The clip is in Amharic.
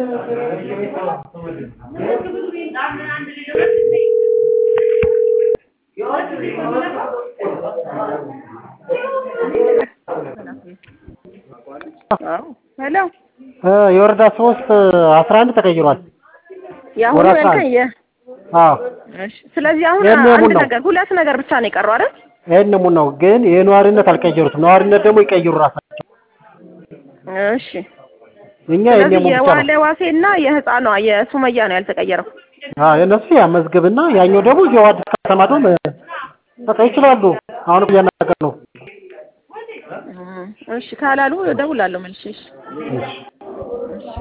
ሄሎ የወረዳ ሶስት አስራ አንድ ተቀይሯል። የአሁኑ ወረዳ አንድ። ያልከኝ የ- አዎ እሺ ስለዚህ አሁን ይሄን አንድ የሙን ነው። ነገር ሁለት ነገር ብቻ ነው የቀረው አይደል? ይሄን ሙን ነው ግን የነዋሪነት አልቀየሩትም። ነዋሪነት ደግሞ ይቀይሩ ራሳቸው። እሺ እኛ ይሄን ስለዚህ ሙን ብቻ የዋለ ነው። ዋሴና የህፃኗ የሱመያ ነው ያልተቀየረው። አዎ የእነሱ ያ መዝገብና ያኛው ደግሞ እዚያው አዲስ ከተማ ደግሞ በቃ ይችላሉ። አሁን እያናገር ነው። እሺ ካላሉ እደውላለሁ መልሼ። እሺ እሺ